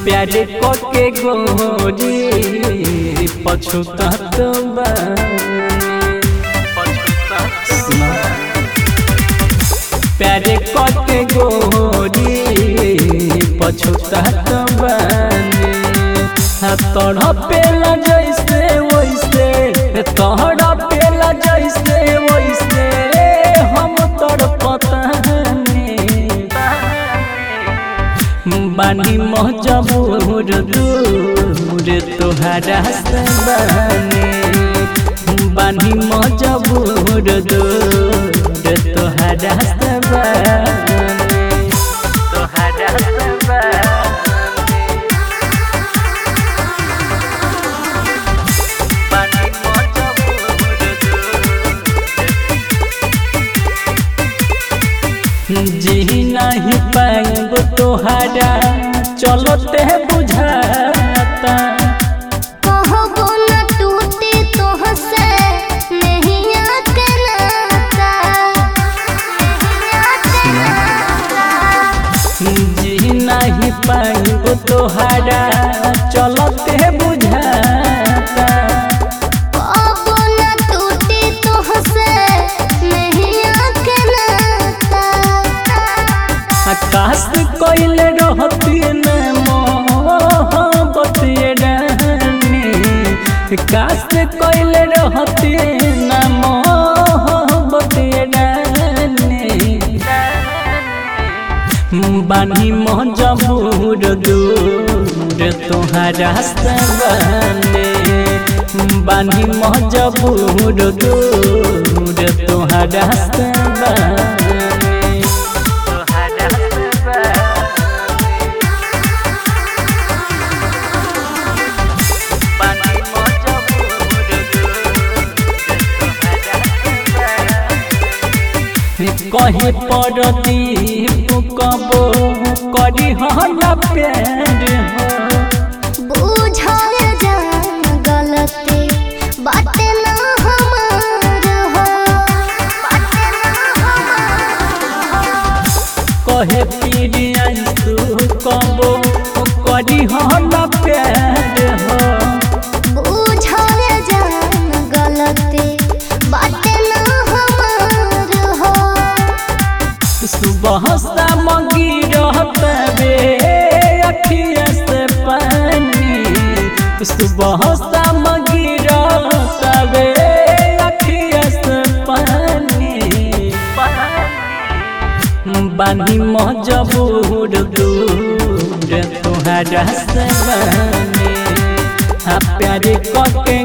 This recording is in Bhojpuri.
प्यारे के गोरी पछुतात प्यारे के गोरी पछुतात तोड़ा पेला जैसे वैसे तोड़ा पेला जैसे वैसे हम तोड़ पतानी बानी मजबूर दूर तोहरा से बानी बानी मजबूर दूर तोहरा से बानी तोहरा से बानी बानी मजबूर दूर जी नहीं पाएब तोहरा चलते बुझाता कहबो न टूटे तोहसे नहिया के नाता नहिया के नाता जी नहीं पाएब तोहरा चलते बुझाता कहबो न टूटे तोहसे नहिया के नाता आकाश कोइल रहती न मोहब्बत रानी काश कोइल रहती न मोहब्बत रानी बानी मजबूर दूर तोहरा से बने बानी मजबूर दूर तोहरा से बने तोहरा से बने बानी मजबूर कहे पड़ती कबो करी हला प्यार हो बुझाए जान गलती बाटे ना हमार हो बाटे ना हमार कहे पीरिया तू कबो करी हला प्यार हो बुझाए जान गलती बाटे ना हमार हो सुबह शाम गिरत बे अखिया से पानी सुबह शाम गिरत बे अखिया से पानी बानी मजबूर दूर तोहरा से बने आ प्यारे कके